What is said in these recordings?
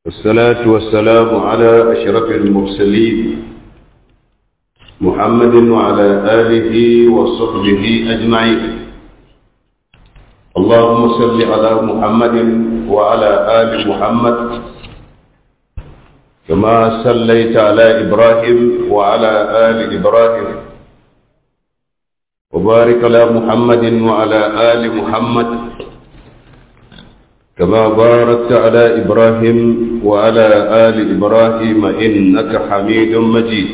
والصلاة والسلام على أشرف المرسلين محمد وعلى آله وصحبه أجمعين اللهم صل على محمد وعلى آل محمد كما صليت على إبراهيم وعلى آل إبراهيم وبارك على محمد وعلى آل محمد كما باركت على إبراهيم وعلى آل إبراهيم إنك حميد مجيد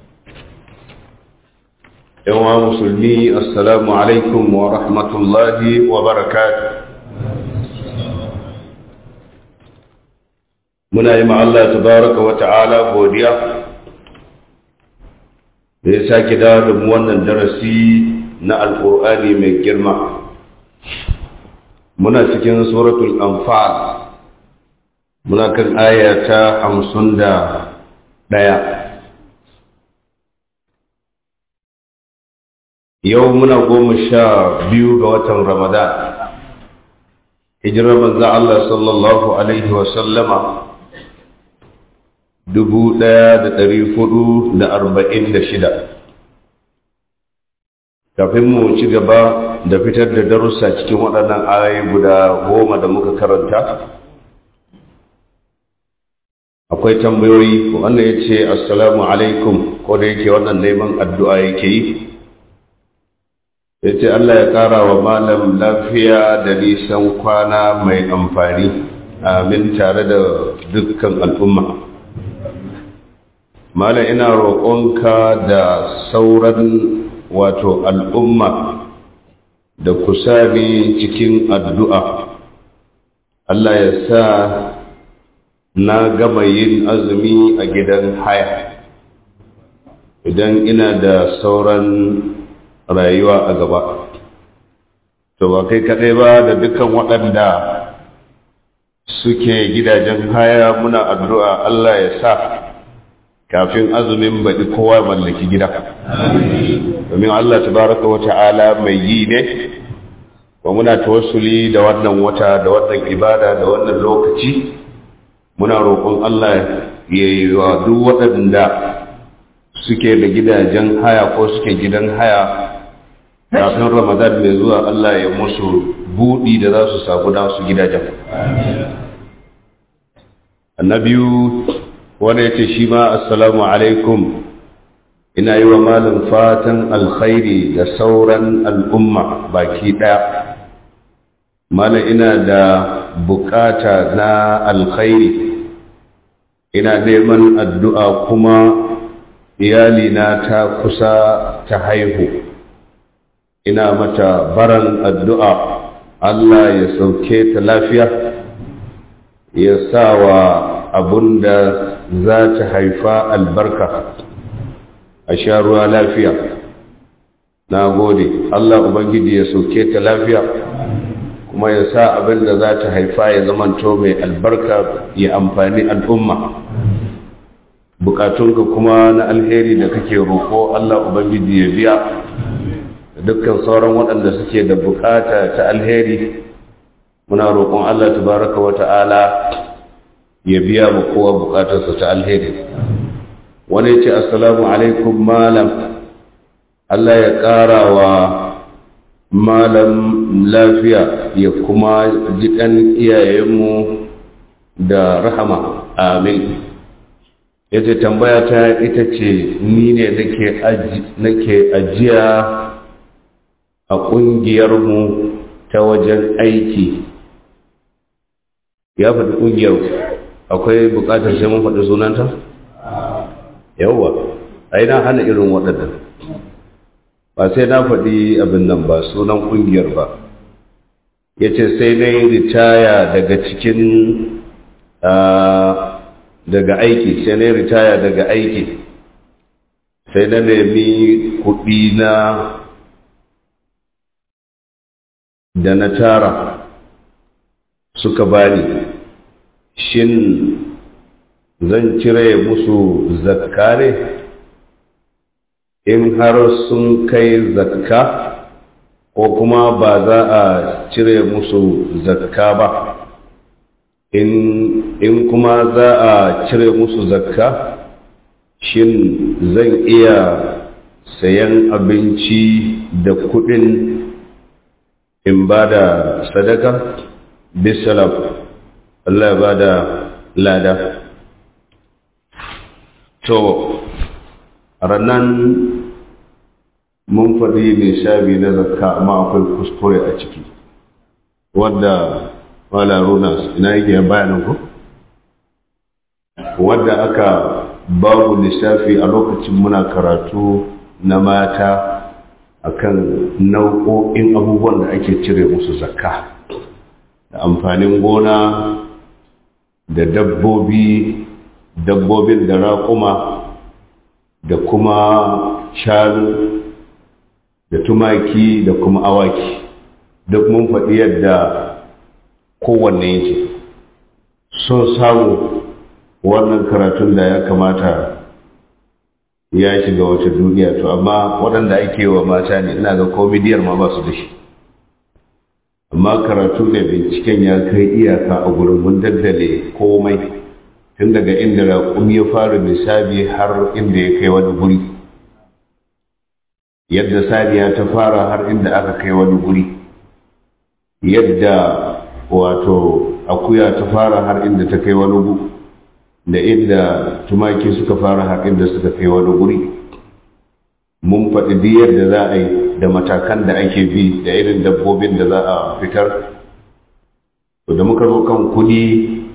يا مسلمي السلام عليكم ورحمة الله وبركاته muna yi Allah tabaraka wa ta'ala godiya da ya sake dawo da mu wannan darasi na alƙur'ani mai girma muna cikin suratul anfal muna kan aya ta hamsin da ɗaya yau muna goma sha biyu ga watan ramadan hijirar manzan Allah sallallahu alaihi wasallama dubu ɗaya da ɗari hudu da arba'in da shida kafin mu ci gaba da fitar da darussa cikin waɗannan ayoyi guda goma da muka karanta akwai tambayoyi wannan ya ce assalamu alaikum ko da yake wannan neman addu'a yake yi ya ce allah ya ƙara wa malam lafiya da nisan kwana mai amfani amin tare da dukkan al'umma malam ina roƙonka da sauran wato al'umma da ku sami cikin addu'a Allah ya sa na gama yin azumi a gidan haya idan ina da sauran rayuwa a gaba to ba kai kaɗai ba da dukkan waɗanda suke gidajen haya muna addu'a Allah ya sa kafin azumin baɗi kowa mallaki gida domin Allah tabaraka wa ta'ala mai yi ne wa muna tawassuli da wannan wata da wannan ibada da wannan lokaci muna roƙon Allah ya yi wa duk waɗanda suke da gidajen haya ko suke gidan haya kafin ramadan mai zuwa Allah ya musu buɗi da za su samu nasu gidajen annabiyu wanda ya ce shi ma assalamu alaikum ina yi wa malin fatan alkhairi da sauran al'umma baki ɗaya malin ina da bukata na alkhairi ina neman addu'a kuma iyalina ta kusa ta haihu ina mata baran addu'a Allah ya sauke ta lafiya ya sa wa abun da za ta haifa albarka a sha ruwa lafiya na gode Allah Ubangiji ya sauke ta lafiya kuma ya sa abin da za ta haifa ya zamanto mai albarka ya amfani al'umma bukatunka kuma na alheri da kake roƙo Allah Ubangiji ya biya da dukkan sauran waɗanda suke da bukata ta alheri muna roƙon Allah tabaraka wa ta'ala ya biya mu kowa bukatarsa ta alheri wani ce assalamu alaikum malam Allah ya ƙara wa malam lafiya ya kuma jiƙan iyayenmu da rahama amin ya ce tambaya ta ita ce ni ne nake ajiya a ƙungiyarmu ta wajen aiki ya faɗi ƙungiyar akwai buƙatar sai mun faɗi sunanta? yawwa ai na hana irin waɗannan ba sai na faɗi abin nan ba sunan ƙungiyar ba ya ce sai na yi ritaya daga cikin daga aiki sai na yi ritaya daga aiki sai na nemi kuɗi na da na tara suka bani shin zan cire musu zakka ne in har sun kai zakka ko kuma ba za a cire musu zakka ba in kuma za a cire musu zakka shin zan iya sayan abinci da kudin in ba da sadaka bisalaf Allah ya ba da lada to rannan mun faɗi nisabi na zakka amma akwai kuskure a ciki wadda wala runa ina yake bayanin ku wadda aka babu lissafi a lokacin muna karatu na mata akan nau'o'in abubuwan da ake cire musu zakka da amfanin gona da dabbobi dabbobin da raƙuma da kuma shanu da tumaki da kuma awaki duk mun faɗi yadda kowanne yake son samu wannan karatun da ya kamata ya shiga wata duniya to amma waɗanda ake wa mata ne ina ga komidiyar ma ba su da shi amma karatu ne binciken ya kai iyaka a gurin mun daddale komai tun daga inda raƙum ya fara misali har inda ya kai wani guri yadda saniya ta fara har inda aka kai wani guri yadda wato akuya ta fara har inda ta kai wani guri da inda tumaki suka fara har inda suka kai wani guri mun faɗi duk yadda za a yi da matakan da ake bi da irin dabbobin da za a fitar to da muka zo kan kuɗi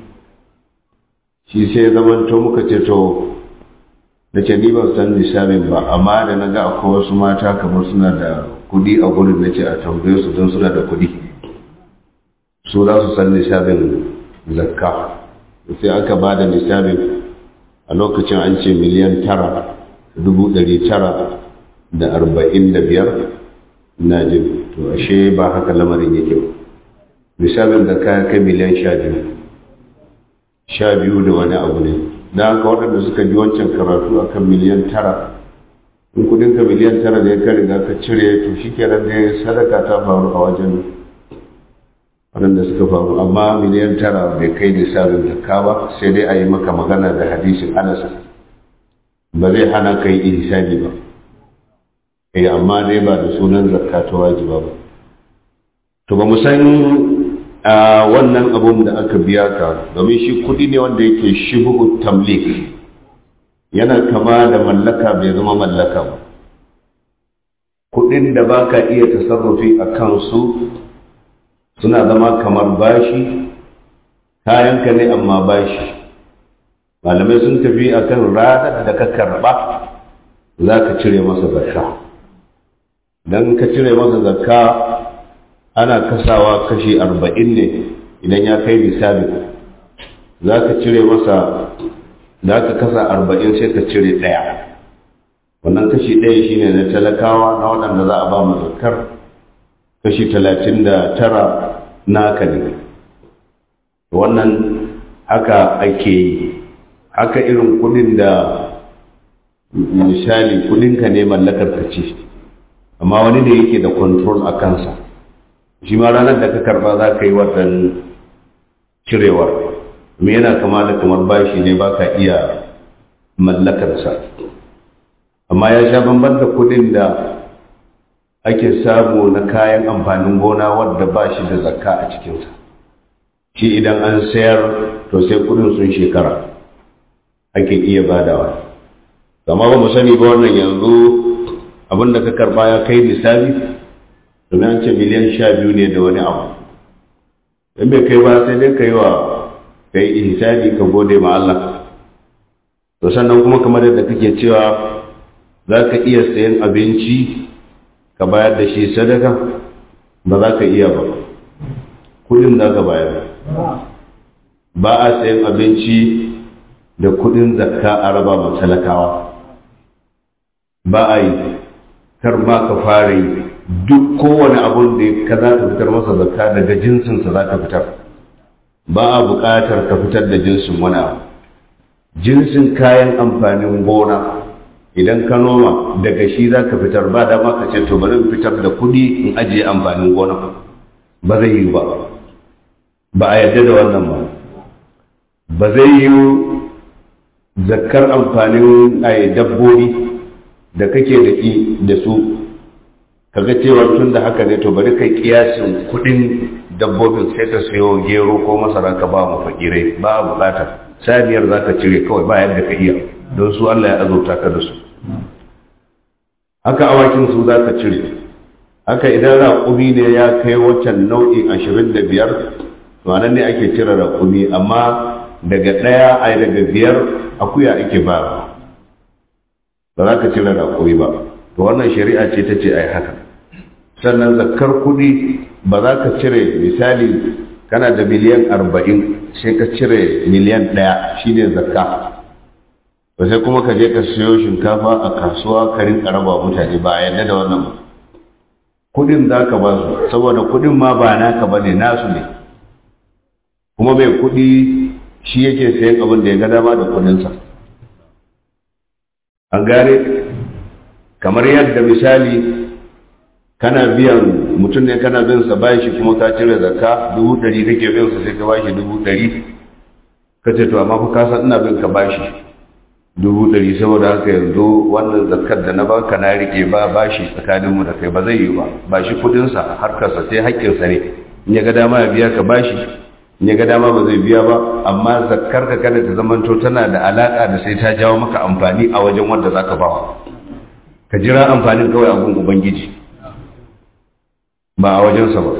shi sai zamanto muka ce to da ce ni ban san lissafin ba amma da na ga akwai wasu mata kamar suna da kuɗi a gurin na ce a tambaye su don suna da kuɗi su za su san lissafin zakka sai aka ba da lissafin a lokacin an ce miliyan tara dubu ɗari tara da arba'in da biyar na jin to ashe ba haka lamarin yake ba lissafin da ka kai miliyan sha biyu sha biyu da wani abu ne da haka waɗanda suka ji wancan karatu akan miliyan tara in kudinka miliyan tara ne ka riga ka cire to shi kenan ne sadaka ta faru a wajen waɗanda suka faru amma miliyan tara bai kai lissafin zakka ba sai dai a yi maka magana da hadisin anas ba zai hana ka yi ihsani ba eh amma dai ba da sunan zakka ta wajiba ba to ba mu san a wannan abun da aka biya ka domin shi kudi ne wanda yake shibu tamlik yana kama da mallaka bai zama mallaka ba kudin da baka iya tasarrufi a kansu suna zama kamar bashi kayanka ne amma bashi malamai sun tafi akan ranar da ka karba za ka cire masa zakka don ka cire masa zakka ana kasawa kashi arba'in ne idan ya kai lissafi za ka cire masa za ka kasa arba'in sai ka cire ɗaya wannan kashi ɗaya shine na talakawa na waɗanda za a ba mu zakkar kashi talatin da tara naka ne wannan haka ake yi haka irin kudin da misali kudinka ne mallakar ka ce amma wani ne yake da control a kansa shi ma ranar da ka karba za ka yi watan cirewar me yana kama da kamar bashi ne ba ka iya mallakarsa amma ya sha bamban da kudin da ake samu na kayan amfanin gona wadda ba shi da zakka a cikinsa shi idan an sayar to sai kudin sun shekara ake iya badawa amma ba mu sani ba wannan yanzu abin da ka karba ya kai lissafi domin an ce miliyan sha biyu ne da wani abu in bai kai ba sai dai ka yi wa ka yi ihsani ka gode ma Allah to sannan kuma kamar yadda kake cewa za ka iya sayan abinci ka bayar da shi sadaka ba za ka iya ba kudin za ka bayar ba a sayan abinci da kudin zakka a raba ma talakawa ba a yi kar ma ka fara yi duk kowane abun da ka za ka fitar masa zakka daga jinsinsa za ka fitar ba a buƙatar ka fitar da jinsin wani abu jinsin kayan amfanin gona idan ka noma daga shi za ka fitar ba dama ka ce to bari in fitar da kuɗi in ajiye amfanin gona ba zai yi ba ba a yarda da wannan ba ba zai yi zakkar amfanin ai dabbobi da kake da da su kaga cewa tun da haka ne to bari kai kiyasin kudin dabbobin sai ka sayo gero ko masara ka ba mu fakirai ba bukata saniyar za ka cire kawai ba yadda ka iya don su Allah ya azurta ka da su haka awakin su za ka cire haka idan raƙumi ne ya kai waccan nau'in ashirin da biyar to anan ne ake cire raƙumi amma daga ɗaya a daga biyar akuya ake ba ba za ka cire raƙumi ba to wannan shari'a ce ta ce a yi haka sannan zakkar kuɗi ba za ka cire misali kana da miliyan arba'in sai ka cire miliyan ɗaya shine zakka ba sai kuma ka je ka siyo shinkafa a kasuwa ka rinka raba mutane ba a yadda da wannan ba kuɗin za ka ba su saboda kuɗin ma ba naka ba ne nasu ne kuma mai kuɗi shi yake sayan abin da ya ga dama da kuɗinsa an gane kamar yadda misali kana biyan mutum ne kana bin sa bashi kuma ka cire zakka dubu ɗari kake bin sa sai ka bashi dubu ɗari ka ce to amma fa ka san ina bin ka bashi dubu ɗari saboda haka yanzu wannan zakkar da na baka na rike ba bashi tsakanin mu da kai ba zai yi ba bashi kudin sa harkar sa sai haƙƙin sa ne in ya ga dama ya biya ka bashi in ya ga dama ba zai biya ba amma zakkar ka kada ta zamanto tana da alaka da sai ta jawo maka amfani a wajen wanda zaka bawa ka jira amfanin kawai a gun ubangiji ba a wajensa ba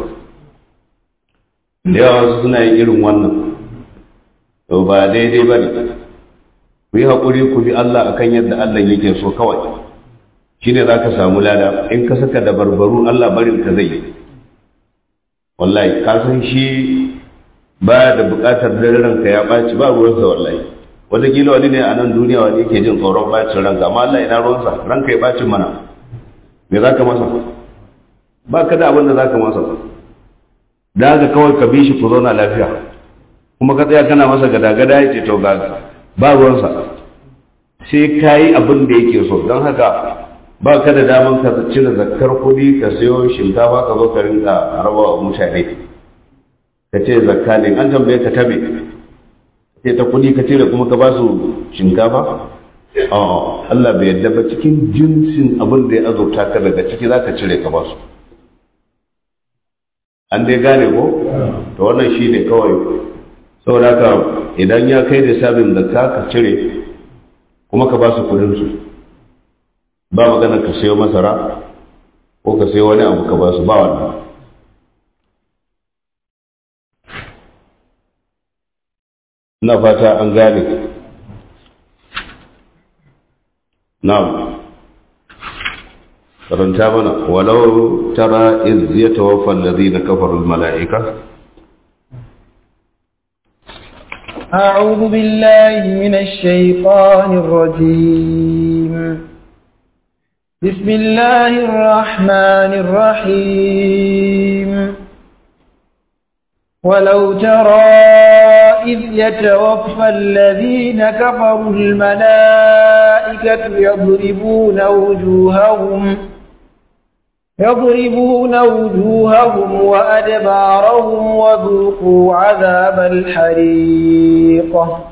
da yawa wasu suna yin irin wannan to ba daidai ba ne ku yi haƙuri ku bi Allah akan yadda Allah yake so kawai shi ne za ka samu lada in ka saka da barbaru Allah barin ka zai wallahi ka san shi ba da buƙatar dare ranka ya ɓaci ba ruwansa wallahi wataƙila wani ne a nan duniya wani yake jin tsoron ɓacin ranka amma Allah ina ruwansa ranka ya ɓacin mana me za ka masa ba ka da abin da za ka masa da haka kawai ka bi shi ku zauna lafiya kuma ka tsaya kana masa gada-gada ya ce to ga ba ruwansa sai ka yi abin da yake so don haka ba ka da daman ka cire zakkar kuɗi ka sayo shinkafa ka zo ka rinka raba wa mutane ka ce zakka ne an tambaye ka tabe ce ta kuɗi ka cire kuma ka ba su shinkafa Allah bai yadda ba cikin jinsin abin da ya azurta ka daga ciki za ka cire ka ba su an dai gane ko to wannan shi ne kawai saboda haka idan ya kai da sabin da ka ka cire kuma ka ba su kudinsu ba magana ka sayo masara ko ka sayo wani abu ka ba su ba wannan ina fata an gane na'am karanta mana walau tara iz yatawaffa alladhina kafaru almalaika أعوذ بالله من الشيطان الرجيم بسم الله الرحمن الرحيم ولو ترى إذ يتوفى الذين كفروا الملائكة يضربون وجوههم يضربون وجوههم وأدبارهم وذوقوا عذاب الحريق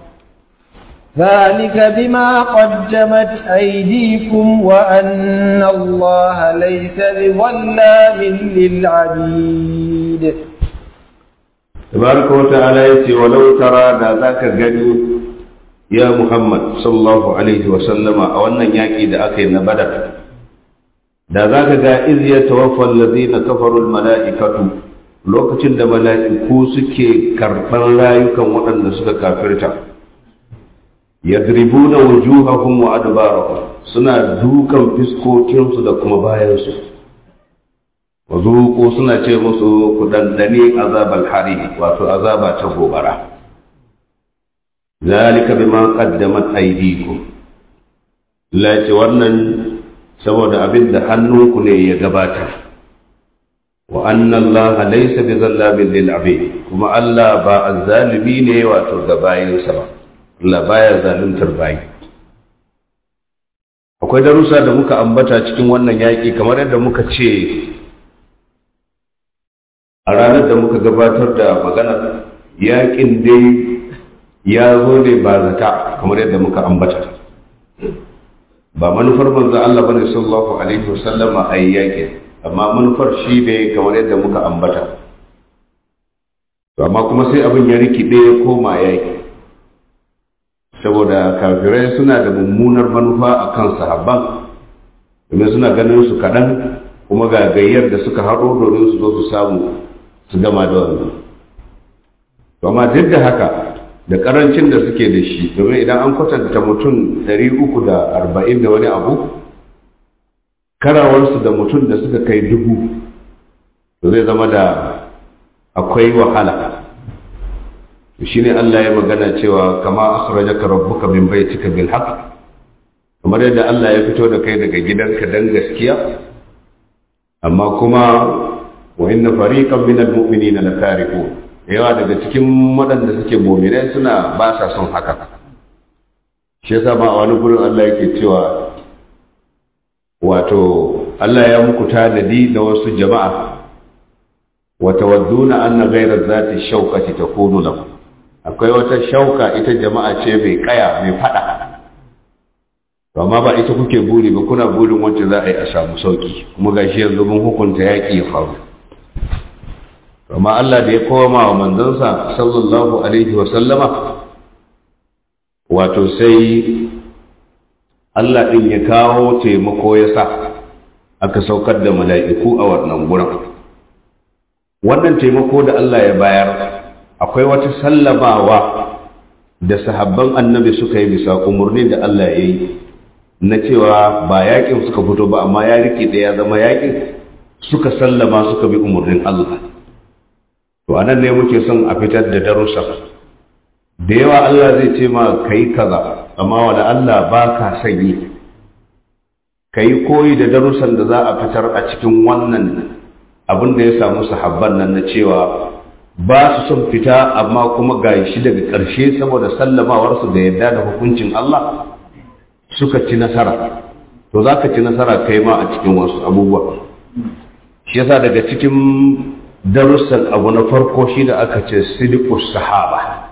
ذلك بما قدمت أيديكم وأن الله ليس بظلام للعبيد تبارك وتعالى يتي ولو ترى ذاك gani ya Muhammad sallallahu alaihi wa sallama a wannan yaki da aka yi na Badar da zaka ga iz yatawaffa alladhina kafaru almalaikatu lokacin da mala'iku suke karɓar rayukan waɗanda suka kafirta yadribuna wujuhahum wa adbarahum suna dukan fiskokinsu da kuma bayansu wazuku suna ce musu ku dandane azabal hari wato azaba ta gobara zalika bima qaddamat aydikum la ce wannan saboda abin da hannunku ne ya gabata wa anna allaha laysa bizallamin lil abid kuma Allah ba azzalimi ne wato ga bayinsa ba Allah baya zaluntar bayi akwai darussa da muka ambata cikin wannan yaƙi kamar yadda muka ce a ranar da muka gabatar da magana yaƙin dai ya zo ne ba zata kamar yadda muka ambata ba manufar manzo Allah bane sallallahu alaihi wasallama a yaƙi amma manufar shi ne kamar yadda muka ambata amma kuma sai abin ya rikide ya koma yaƙi saboda kafirai suna da mummunar manufa a kan sahabban domin suna ganin su kaɗan kuma ga gayyar da suka haɗo domin su zo su samu su gama da wannan amma duk da haka da ƙarancin da suke da shi domin idan an kwatanta mutum 340 da wani abu karawarsu da mutum da suka kai dubu to zai zama da akwai wahala shi ne Allah ya magana cewa kama akhrajaka rabbuka min baitika bil haqq kamar yadda Allah ya fito da kai daga gidanka dan gaskiya amma kuma wa inna fariqan min al mu'minina lakarihun yawa daga cikin waɗanda suke mu'minai suna ba sa son haka shi yasa ma a wani gurin Allah yake cewa wato Allah ya muku tanadi da wasu jama'a wa tawadduna anna ghayra zati shawkati takunu lakum akwai wata shauka ita jama'a ce mai kaya mai fada amma ba ita kuke buri ba kuna burin wacce za a yi a samu sauki kuma gashi yanzu mun hukunta yaƙi ya faru amma Allah da ya koma wa manzansa sallallahu alaihi wa sallama wato sai Allah ɗin ya kawo taimako ya sa aka saukar da mala'iku a wannan gurin wannan taimako da Allah ya bayar akwai wata sallamawa da sahabban annabi suka yi bisa umarni da Allah ya yi na cewa ba yakin suka fito ba amma ya rike da ya zama yakin suka sallama suka bi umarnin Allah to anan ne muke son a fitar da darussa da yawa Allah zai ce ma kai kaza amma wanda Allah ba ka sanyi kai koyi da darussan da za a fitar a cikin wannan abin da ya samu sahabban nan na cewa ba su son fita amma kuma ga shi daga ƙarshe saboda sallamawarsu da yadda da hukuncin Allah suka ci nasara to za ka ci nasara kai ma a cikin wasu abubuwa shi yasa daga cikin darussan abu na farko shi da aka ce sidikus sahaba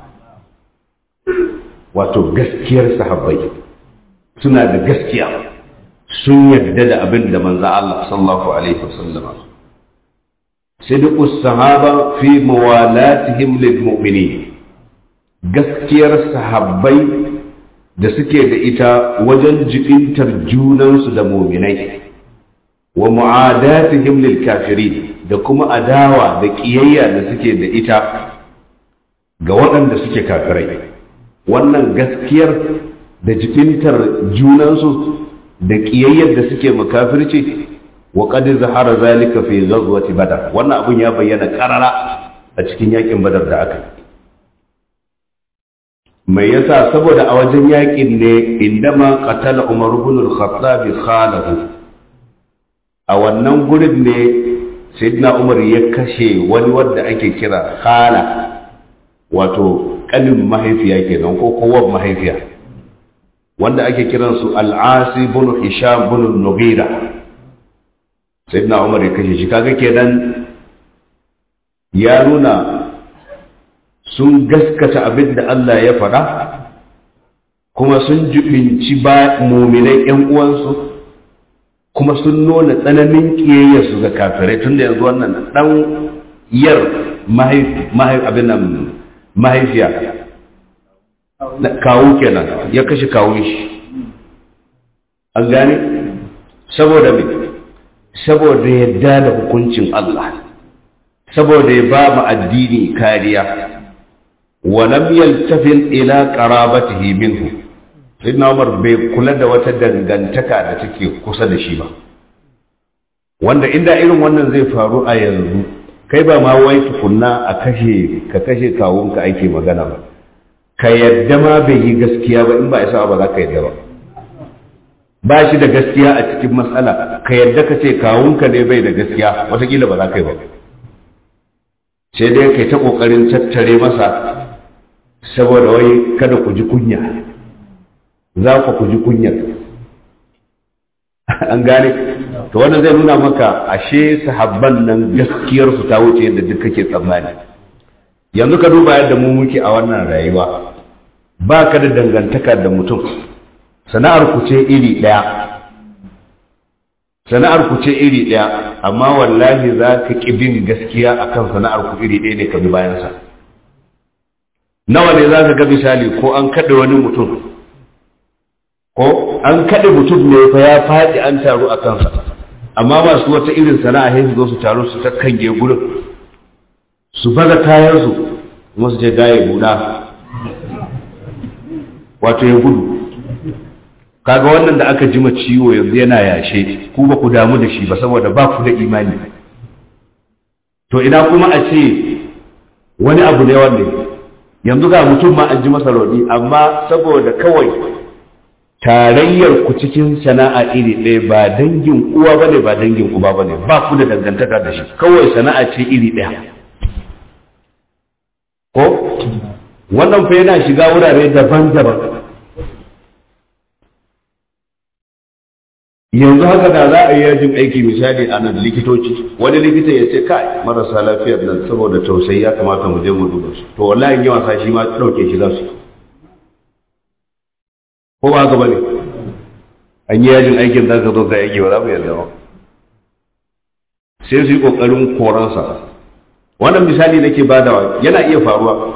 wato gaskiyar sahabbai suna da gaskiya sun yadda da abin da manzo Allah sallallahu alaihi wasallam صدق الصحابة في موالاتهم للمؤمنين gaskiyar sahabbai da suke da ita wajen jibintar junansu da muminai wa mu'adatihim lil kafirin da kuma adawa da kiyayya da suke da ita ga waɗanda suke kafirai wannan gaskiyar da jibintar junansu da kiyayyar da suke makafirci wa qad zahara zalika fi ghazwati badar wannan abun ya bayyana karara a cikin yakin badar da aka mai yasa saboda a wajen yakin ne indama qatala umar ibn al-khattab khalahu a wannan gurin ne sayyidina umar ya kashe wani wanda ake kira khala wato kanin mahaifiya kenan ko kowan mahaifiya wanda ake kiransu al-asi ibn hisham ibn nughira sayyidina umar ya kashe shi kaga kenan ya nuna sun gaskata abin da Allah ya faɗa kuma sun jibinci ba muminai ƴan uwansu kuma sun nuna tsananin ƙiyayyarsu ga kafirai tun da yanzu wannan ɗan yar abin nan mahaifiya kawo kenan ya kashe kawun shi an gane saboda me saboda yadda da hukuncin Allah saboda ya ba mu addini kariya ولم يلتفت إلى قرابته منه سيدنا عمر bai kula da wata dangantaka da take kusa da shi ba wanda inda irin wannan zai faru a yanzu kai ba ma wai tukunna a kashe ka kashe kawunka ake magana ba ka yadda ma bai yi gaskiya ba in ba isa ba za ka yadda ba ba shi da gaskiya a cikin matsala ka yadda ka ce kawunka ne bai da gaskiya watakila ba za ka yi ba sai dai kai ta kokarin tattare masa saboda wai kada ku ji kunya za ku ku ji kunyar an gane to wannan zai nuna maka ashe sahabban nan gaskiyar su ta wuce yadda duk kake tsammani yanzu ka duba yadda mu muke a wannan rayuwa ba ka da dangantaka da mutum sana'ar ku ce iri ɗaya sana'ar ku ce iri ɗaya amma wallahi za ka ƙi bin gaskiya akan sana'ar ku iri ɗaya ne ka bi bayansa nawa ne za ka ga misali ko an kaɗe wani mutum ko an kaɗe mutum ne fa ya faɗi an taru a kansa amma masu wata irin sana'a sai su zo su taru su takkange gurin su baza kayansu kuma su je gaye buɗa wato ya gudu kaga wannan da aka jima ciwo yanzu yana yashe ku ba ku damu da shi ba saboda ba ku da imani to ina kuma a ce wani abu ne wanda yanzu ga mutum ma an ji masa rauni amma saboda kawai tarayyar ku cikin sana'a iri ɗaya ba dangin uwa bane ba dangin uba bane ba ku da dangantaka da shi kawai sana'a ce iri ɗaya ko wannan fa yana shiga wurare daban-daban yanzu haka da za a yi yajin aiki misali a nan likitoci wani likita ya ce kai marasa lafiyar nan saboda tausayi ya kamata mu je mu duba su to wallahi yawan sa shi ma ɗauke shi za su ko ba haka bane an yi yajin aikin da ka zo ka yake ba za mu yarda ba sai su yi ƙoƙarin koransa wannan misali nake badawa yana iya faruwa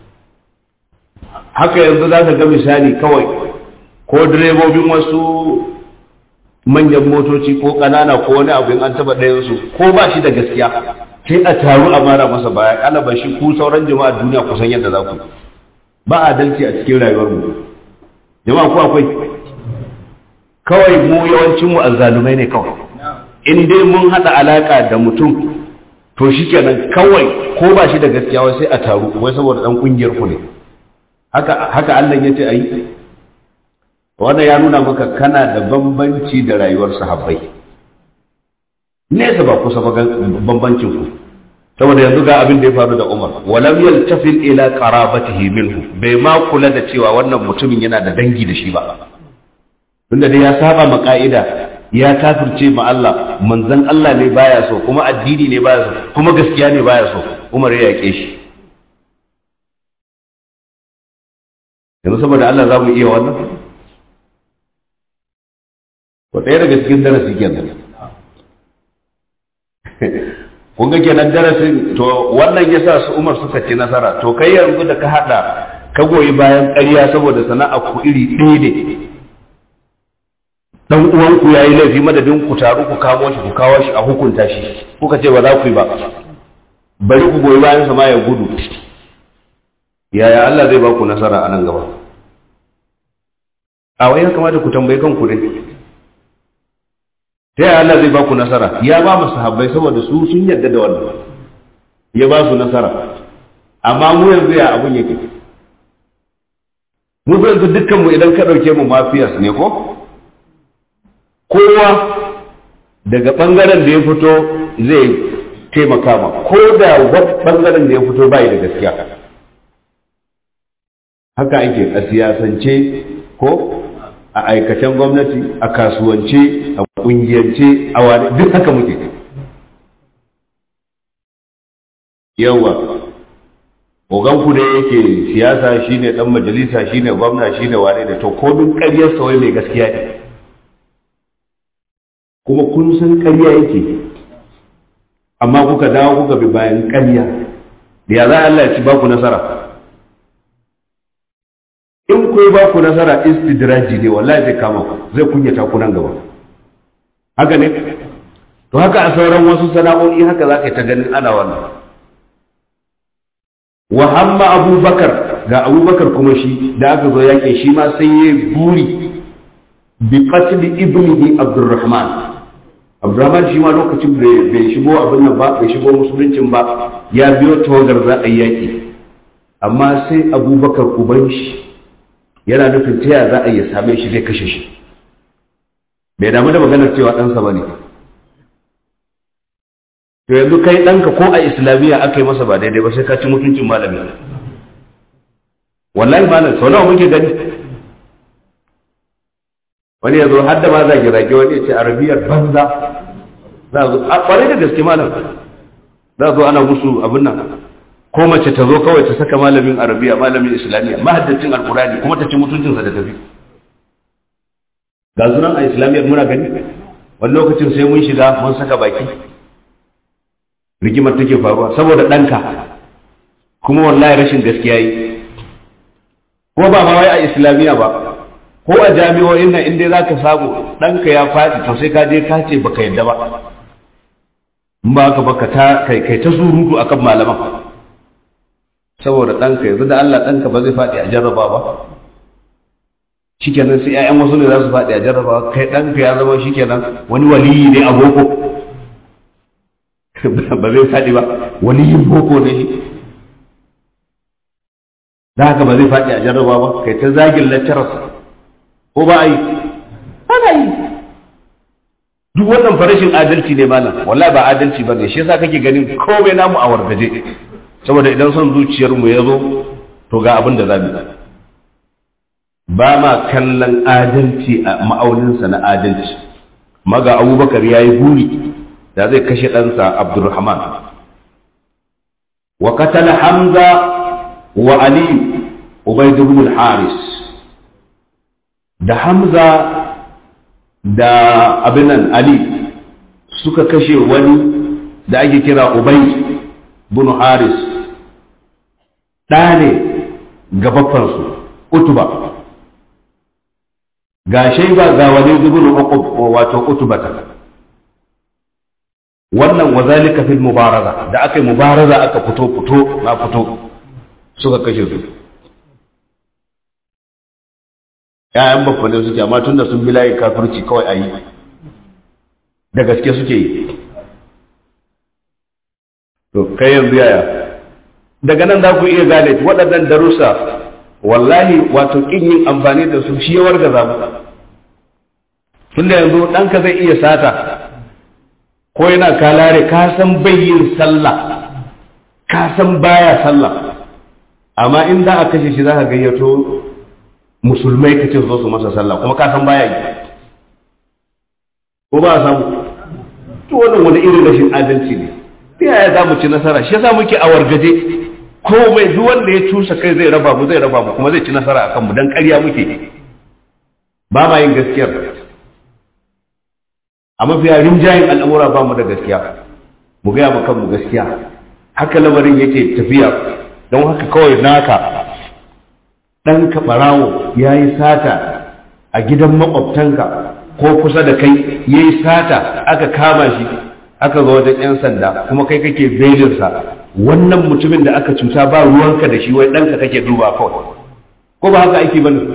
haka yanzu za ka ga misali kawai ko direbobin wasu manyan motoci ko ƙanana ko wani abu in an taɓa ɗayansu ko ba shi da gaskiya sai a taru a mara masa baya ƙalaba shi ku sauran jama'a duniya kusan yadda za ku ba adalci a cikin rayuwar mu jama'a ko akwai kawai mu yawancin mu azzalumai ne kawai in dai mun haɗa alaƙa da mutum to shi kenan kawai ko ba shi da gaskiya wai sai a taru wai saboda ɗan ƙungiyar ku ne haka haka Allah ya ce a yi wannan ya nuna maka kana da bambanci da rayuwar sahabbai nesa ba kusa ba bambancin ku saboda yanzu ga abin da ya faru da Umar walam yaltafil ila qarabatihi minhu bai ma kula da cewa wannan mutumin yana da dangi da shi ba tunda dai ya saba ma ka'ida ya kafirce ma Allah manzon Allah ne baya so kuma addini ne baya so kuma gaskiya ne baya so Umar ya yake shi yanzu saboda Allah za mu iya wannan ko ɗaya daga cikin darasi kenan kun ga kenan darasin to wannan yasa su Umar suka ci nasara to kai yanzu da ka hada ka goyi bayan ƙarya saboda sana'a ku iri ɗaya ne dan uwan ku yayi laifi madadin ku taru ku kamo shi ku kawo shi a hukunta shi kuka ce ba za ku yi ba bari ku goyi bayan sa ma ya gudu yaya Allah zai ba ku nasara a nan gaba a wai ya kamata ku tambayi kanku ne ta yaya Allah zai ba ku nasara ya ba mu sahabbai saboda su sun yarda da wannan ya ba su nasara amma mu yanzu ya abun yake mu yanzu dukkan mu idan ka dauke mu mafiyas ne ko kowa daga bangaren da ya fito zai taimaka ma ko da bangaren da ya fito bai da gaskiya haka ake a siyasance ko a aikacen gwamnati a kasuwance a kungiyance a wani duk haka muke yawa oganku da yake siyasa shine dan majalisa shine gwamna shine wane da to komin ƙaryar wai mai gaskiya ne kuma kun san ƙarya yake amma kuka dawo kuka bi bayan ƙarya da ya za Allah ya ci baku nasara in ku ba ku nasara istidraji ne wallahi zai kama ku zai kunyata ku nan gaba haka ne to haka a sauran wasu sana'o'i haka za ka yi ta ganin ana wannan wa hamma abubakar ga abubakar kuma shi da aka zo yaƙi shi ma sai ya buri bi qatl ibnihi abdurrahman abdurrahman shi ma lokacin bai shigo abin nan ba bai shigo musuluncin ba ya biyo tawagar za a yi yaƙi amma sai abubakar uban shi yana nufin ta za a yi same shi zai kashe shi bai damu da maganar cewa ɗansa ba ne to yanzu kai ɗanka ko a islamiyya aka yi masa ba daidai ba sai ka ci mutuncin malami wallahi malam sau nawa muke gani wani ya zo har da ma zage zage wani ya ce arabiyar banza za a zo a ƙwarai da gaske malam za a zo ana musu abin nan ko mace ta zo kawai ta saka malamin arabiya malamin islamiyya mahaddacin alkurani kuma ta ci mutuncinsa da tafi ga sunan a islamiyyar muna gani wani lokacin sai mun shiga mun saka baki rigimar take faruwa saboda ɗanka kuma wallahi rashin gaskiya yi ko ba ma wai a islamiyya ba ko a jami'o'in nan inda za ka samu ɗanka ya faɗi to sai ka je ka ce baka yadda ba in ba ka baka ta kai kai ta surutu akan malaman saboda ɗanka yanzu da Allah ɗanka ba zai faɗi a jarraba ba shikenan sai ƴaƴan wasu ne za su faɗi a jarraba kai ɗanka ya zama shikenan wani waliyi ne a boko ba zai faɗi ba waliyin boko ne shi da haka ba zai faɗi a jarraba ba kai ta zagin lecturers ko ba a yi ana yi duk wannan farashin adalci ne malam wallahi ba adalci ba ne shi yasa kake ganin komai namu a wargaje saboda idan son zuciyar mu ya zo to ga abin da za mu ba ma kallon adalci a ma'auninsa na adalci maga abubakar ya yi buri da zai kashe ɗansa abdulrahman wa katala hamza wa ali ubaid ibn haris da hamza da abinan ali suka kashe wani da ake kira ubaid ibn haris ɗa ne ga baffansu utuba ga shaiba ga wani ibn uqub wato utubata wannan wazalika fil mubaraza da aka yi mubaraza aka fito fito na fito suka kashe su ‘ya'yan bakwale suke amma tun da sun bi layin kafirci kawai a yi da gaske suke yi to kai yanzu yaya daga nan za ku iya gane waɗannan darussa wallahi wato ƙin yin amfani da su shi yawar ga zamu tun da yanzu ɗanka zai iya sata ko yana kalare ka san yin sallah ka san baya sallah amma in za a kashe shi za ka gayyato musulmai ka ce zo su masa sallah kuma ka san baya yi ko ba a samu to wannan wani irin rashin adalci ne ta yaya za mu ci nasara shi yasa muke a wargaje komai duk wanda ya cusa kai zai raba mu zai raba mu kuma zai ci nasara akan mu dan ƙarya muke ba ma yin gaskiyar a mafiya rinjayen al'amura ba mu da gaskiya mu gaya ma kanmu gaskiya haka lamarin yake tafiya don haka kawai naka ɗan ɓarawo ya yi sata a gidan maƙwabtanka ko kusa da kai ya yi sata aka kama shi aka zo wajen 'yan sanda kuma kai kake belinsa wannan mutumin da aka cuta ba ruwanka da shi wai ɗanka kake duba kawai ko ba haka ake bane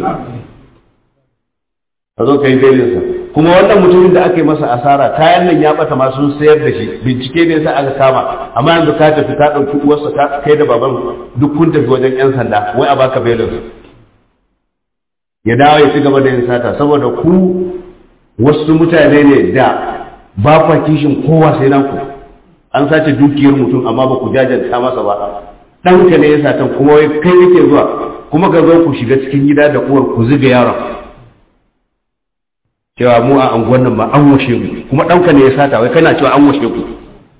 ka zo ka yi belinsa kuma wannan mutumin da aka yi masa asara kayan nan ya bata ma sun sayar da shi bincike ne yasa aka kama amma yanzu ka tafi ka ɗauki uwarsa ka kai da baban duk kun tafi wajen 'yan sanda wai a baka belinsa ya dawo ya ci gaba da yin sata saboda ku wasu mutane ne da ba kwa kishin kowa sai nan ku an sace dukiyar mutum amma ba ku jajanta masa ba ɗanka ne ya satan kuma wai kai yake zuwa kuma ka zo ku shiga cikin gida da uwar ku zuga yaron cewa mu a anguwan nan ba an washe mu kuma ɗanka ne ya sata wai kana cewa an washe ku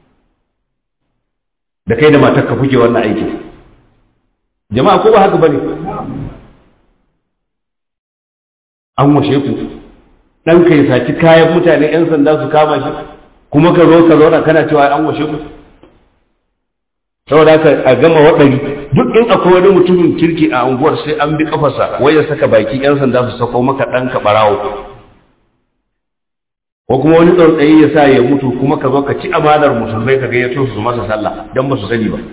da kai da matar ka kuke wannan aiki jama'a ko ba haka bane an washe ku ɗanka ya saci kayan mutane 'yan sanda su kama shi kuma ka zo ka zauna kana cewa an washe ku saboda haka a gama waɗari duk in akwai wani mutumin kirki a unguwar sai an bi kafarsa wai ya saka baki 'yan sanda su sako maka ɗanka ɓarawo ko kuma wani tsautsayi ya sa ya mutu kuma ka zo ka ci amanar musulmai ka gayyato su masa sallah don ba su sani ba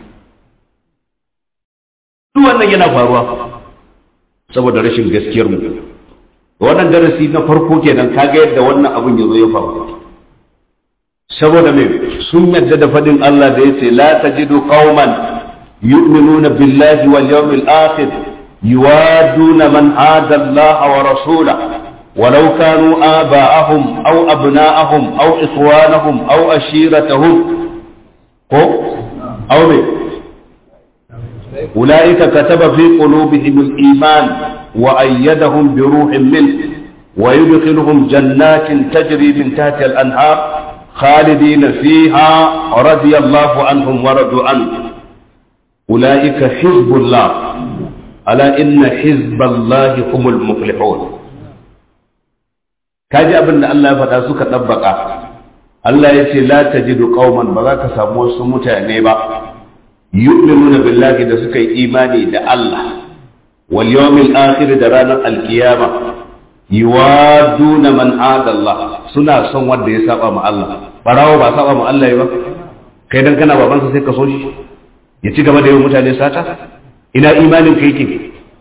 duk wannan yana faruwa saboda rashin gaskiyar mu wannan darasi na farko kenan kaga yadda wannan abun ya zo ya faru saboda me sun yadda da fadin Allah da yace la tajidu qauman yu'minuna billahi wal yawmil akhir yuwaduna man ada Allah wa rasulahu ولو كانوا آباءهم أو أبناءهم أو إخوانهم أو أشيرتهم أو بي. أولئك كتب في قلوبهم الإيمان وأيدهم بروح منه ويدخلهم جنات تجري من تحت الأنهار خالدين فيها رضي الله عنهم ورضوا عنه ulaika hizbullah ala inna hizballahi humul muflihun kaji abin da Allah ya faɗa suka ɗabbaka Allah ya ce la tajidu qauman ba za ka samu wasu mutane ba yu'minuna billahi da suka yi imani da Allah wal yawmil akhir da ranar alkiyama yuwaduna man ada Allah suna son wanda ya saba ma Allah barawo ba saba ma Allah ba kai dan kana babansa sai ka so shi ya ci gaba da yawan mutane sata ina imanin ka yake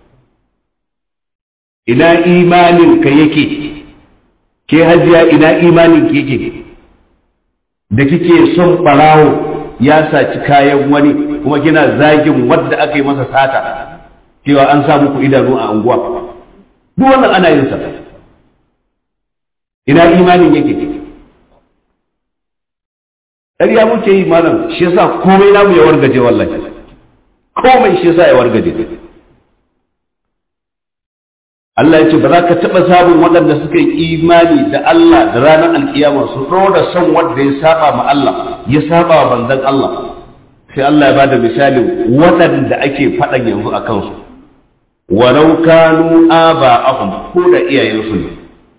ina imanin ka yake ke hajiya ina imanin ka yake da kike son barawo ya saci kayan wani kuma kina zagin wadda aka yi masa sata cewa an sa muku idanu a anguwa duk wannan ana yin sa ina imanin yake ƙarya muke yi malam shi yasa komai namu ya wargaje wallahi komai shi yasa ya wargaje Allah ya ce ba za ka taɓa samun waɗanda suka yi imani da Allah da ranar alkiyama su ɗora son wanda ya saba ma Allah ya saba wa banzan Allah sai Allah ya ba da misalin waɗanda ake faɗan yanzu a kansu walau kanu aba'ahum ko da iyayensu ne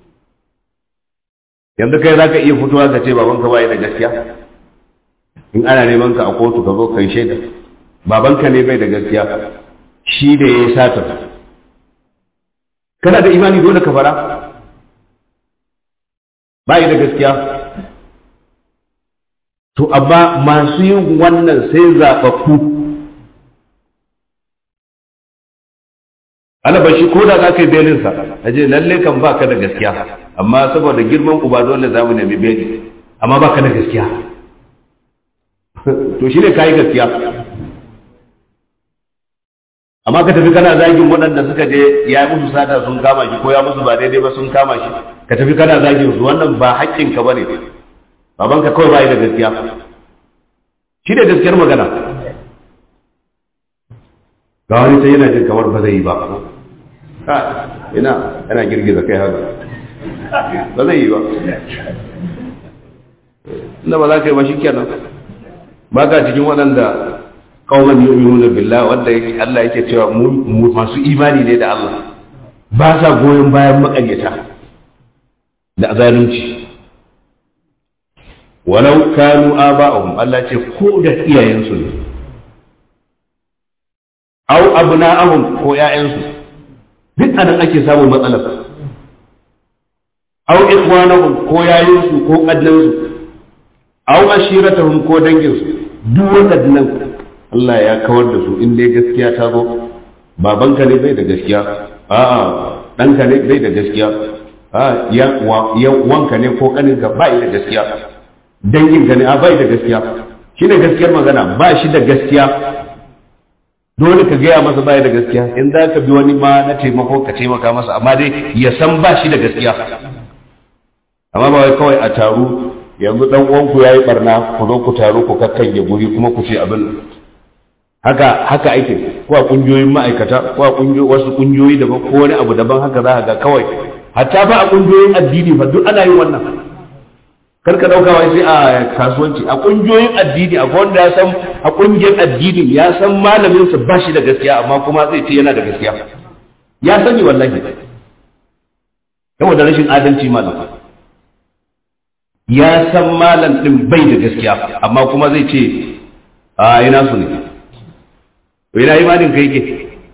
yanzu kai zaka iya fitowa ka ce babanka bai da gaskiya in ana neman ka a kotu ka zo kai shaida babanka ne bai da gaskiya shi da ya sata kana da imani dole ka fara bai da gaskiya to amma masu yin wannan sai zaɓaɓɓu alaba shi ko da za ka yi belinsa a je lalle kan ba ka da gaskiya amma saboda girman uba dole za mu nemi beli amma ba ka da gaskiya to shi ne ka yi gaskiya amma ka tafi kana zagin waɗanda suka je ya yi musu sata sun kama shi ko ya musu ba daidai ba sun kama shi ka tafi kana zagin su wannan ba haƙƙinka ba ne babanka kawai ba yi da gaskiya shi da gaskiyar magana ga wani sai yana jin kamar ba zai yi ba ina yana girgiza kai haka ba zai yi ba inda ba za ka yi ba shi kenan ba ka cikin waɗanda kawman yu'minuna billah wanda Allah yake cewa mu masu imani ne da Allah ba sa goyon bayan makaryata da zalunci walau kanu aba'ahum Allah ce ko da iyayensu ne aw abna'ahum ko ƴaƴansu duk anan ake samun matsalar aw ikhwanahum ko yayinsu ko kaddansu aw ashiratahum ko danginsu duk waɗannan Allah ya kawar da su in dai gaskiya ta zo babanka ne bai da gaskiya a'a ɗanka ne bai da gaskiya a ya wanka ne ko ƙaninka bai da gaskiya danginka ne a bai da gaskiya shi ne gaskiyar magana ba shi da gaskiya dole ka gaya masa bai da gaskiya in za ka bi wani ma na taimako ka taimaka masa amma dai ya san ba shi da gaskiya amma ba wai kawai a taru yanzu dan uwanku yayi barna ku zo ku taru ku kakkange guri kuma ku ce abin haka haka ake ko a kungiyoyin ma'aikata ko a kungiyoyi wasu kungiyoyi daban ko wani abu daban haka za ga kawai hatta ba a kungiyoyin addini fa duk ana yin wannan kar ka dauka wai sai a kasuwanci a kungiyoyin addini akwai wanda ya san a kungiyar addini ya san malamin sa ba shi da gaskiya amma kuma zai ce yana da gaskiya ya sani wallahi saboda rashin adalci malam ya san malam din bai da gaskiya amma kuma zai ce a ina su ne to ina imanin ka yake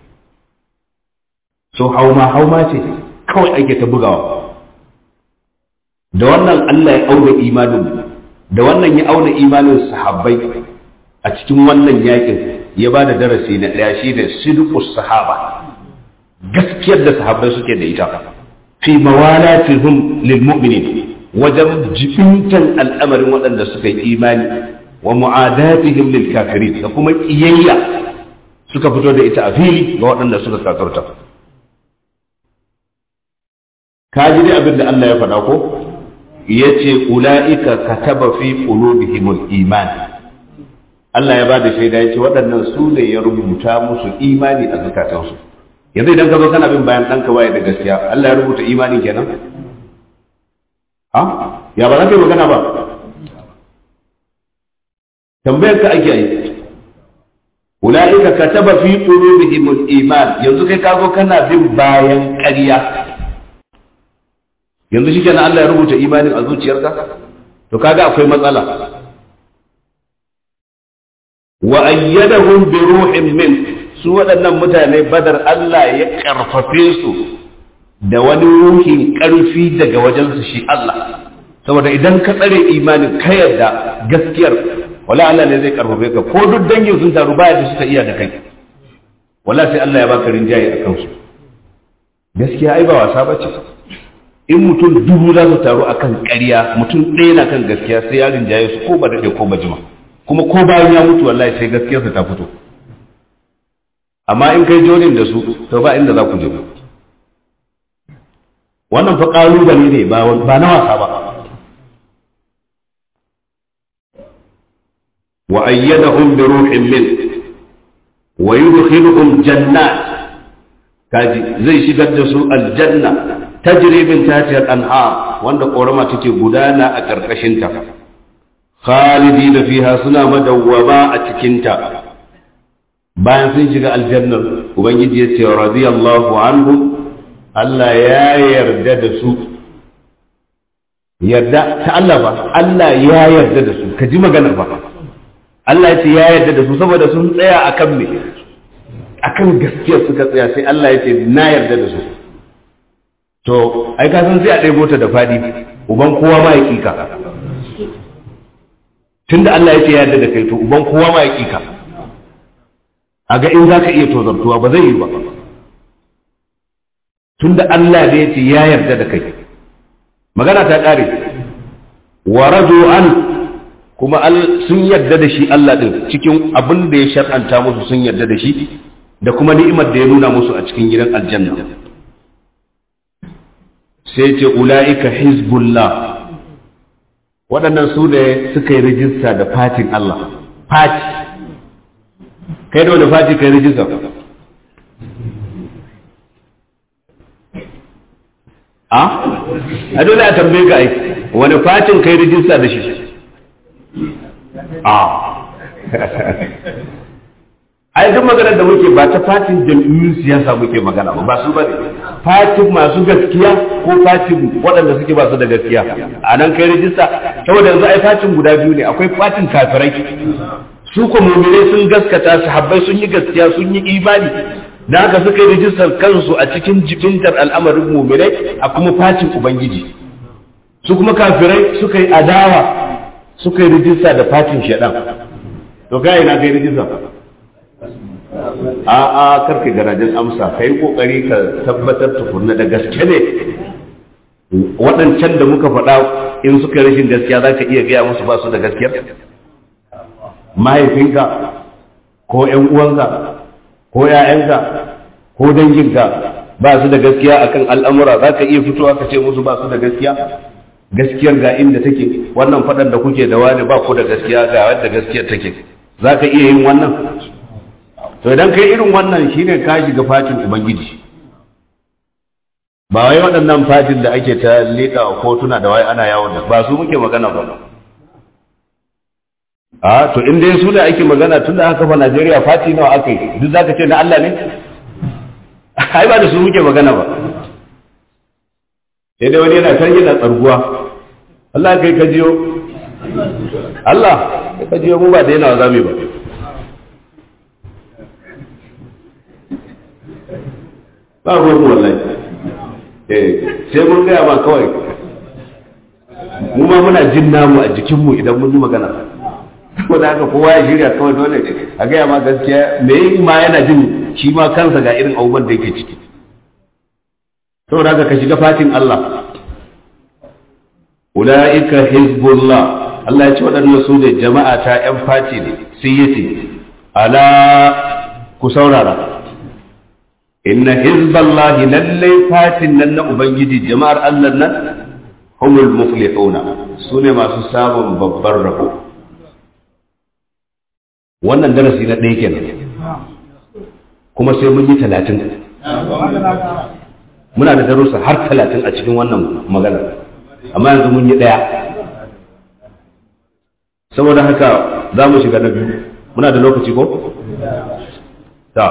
so hauma hauma ce kawai ake ta bugawa da wannan Allah ya auna imanin da wannan ya auna imanin sahabbai a cikin wannan yakin ya ba da darasi na ɗaya shi da sidqus sahaba gaskiyar da sahabbai suke da ita fi mawalatihum lil mu'minin wajen jibintan al'amarin waɗanda suka yi imani wa mu'adatihim lil kafirin da kuma kiyayya suka fito da ita a fili ga waɗanda suka kafirta ka ji dai abin da Allah ya faɗa ko ya ce ula'ika kataba fi qulubihimul iman Allah ya ba da shaida ya ce waɗannan su ne ya rubuta musu imani a zukatansu yanzu idan ka zo kana bin bayan ɗanka waye da gaskiya Allah ya rubuta imani kenan ha ya ba za ka yi magana ba tambayar ka ake yi ulaika kataba fi qulubihim al-iman yanzu kai ka zo kana bin bayan ƙarya yanzu shi kenan Allah ya rubuta imanin a zuciyarka to kaga akwai matsala wa ayyadahum bi ruhin min su waɗannan mutane badar Allah ya karfafe su da wani ruhin ƙarfi daga wajensu shi Allah saboda idan ka tsare imanin ka yarda gaskiyar wala Allah ne zai karfafe ka ko duk dangin sun taru baya da suka iya da kai wala sai Allah ya baka rinjaye a kansu gaskiya ai ba wasa bace in mutum dubu za su taru akan ƙarya mutum ɗaya na kan gaskiya sai ya rinjaye su ko ba daɗe ko ba jima kuma ko bayan ya mutu wallahi sai gaskiyarsa ta fito amma in kai jonin da su to ba inda za ku je wannan fa ƙalubale ne ba na wasa ba wa ayyadahum bi ruhin min wa yudkhiluhum jannat kaji zai shigar da su aljanna tajri min tahtiha al-anhar wanda korama take gudana a karkashin ta khalidina fiha suna madawwama a cikin ta bayan sun shiga aljannar ubangiji ya ce radiyallahu anhu Allah ya yarda da su yarda ta Allah ba Allah ya yarda da su ka ji maganar ba Allah ya ce ya yarda da su saboda sun tsaya akan me akan gaskiya suka tsaya sai Allah ya ce na yarda da su to ai ka san sai a ɗebo ta da fadi uban kowa ma ya kika tunda Allah ya ce ya yarda da kai to uban kowa ma ya kika a ga in za ka iya tozartuwa ba zai yi ba tunda Allah da ya ce ya yarda da kai magana ta ƙare wa radu an kuma sun yarda da shi Allah din cikin abin da ya shar'anta musu sun yarda da shi da kuma ni'imar da ya nuna musu a cikin gidan aljanna sai ce ula'ika hizbullah waɗannan su da suka yi rijista da fatin Allah fati kai da wani fati kai rijista a a dole a tambaye ka ai wani fatin kai rijista da shi a ai duk maganar da muke ba ta fatin jam'iyyun siyasa muke magana ba ba su ba ne fatin masu gaskiya ko fatin waɗanda suke ba su da gaskiya a nan kai rijista saboda yanzu ai fatin guda biyu ne akwai fatin kafirai su ko mu'minai sun gaskata su habbai sun yi gaskiya sun yi imani da haka suka yi rijistar kansu a cikin jibintar al'amarin mu'minai a kuma fatin ubangiji su kuma kafirai suka yi adawa suka yi rijista da fatin shaɗan to kai na kai rijista a a karka garajen amsa kai kokari ka tabbatar tukunna da gaske ne waɗancan da muka faɗa in suka rashin gaskiya za ka iya gaya musu ba su da gaskiyar mahaifinka ko ‘yan uwanka ko ‘ya'yanka ko danginka ba su da gaskiya akan al'amura za ka iya fitowa ka ce musu ba su da gaskiya gaskiyar ga inda take wannan faɗan da kuke da wani ba ku da gaskiya ga wadda gaskiyar take za ka iya yin wannan to idan kai irin wannan shine ka shiga fatin ubangiji ba wai waɗannan fatin da ake ta leƙa a kotuna da wai ana yawon da ba su muke magana ba a to in dai su da ake magana tun da aka fa Najeriya fati nawa aka yi duk zaka ce na Allah ne ai ba da su muke magana ba sai dai wani yana kan yana tsarguwa Allah kai ka jiyo Allah kai ka jiyo mu ba da yana zami ba ba ruwan mu wallahi eh sai mun gaya ma kawai mu ma muna jin namu a jikinmu idan mun yi magana ko da haka kowa ya shirya kawai dole a gaya ma gaskiya me yi ma yana jin shi ma kansa ga irin abubuwan da yake ciki saboda haka ka shiga fatin Allah ulaika hizbullah Allah ya ce waɗannan su ne jama'a ta ƴan fati ne sai yace ala ku saurara inna hizballahi lallai fatin nan na ubangiji jama'ar Allah nan humul muflihuna su ne masu samun babbar rabo wannan darasi na ɗaya kenan kuma sai mun yi talatin muna da darussa har talatin a cikin wannan magana amma yanzu mun yi ɗaya saboda haka za mu shiga na biyu muna da lokaci ko ta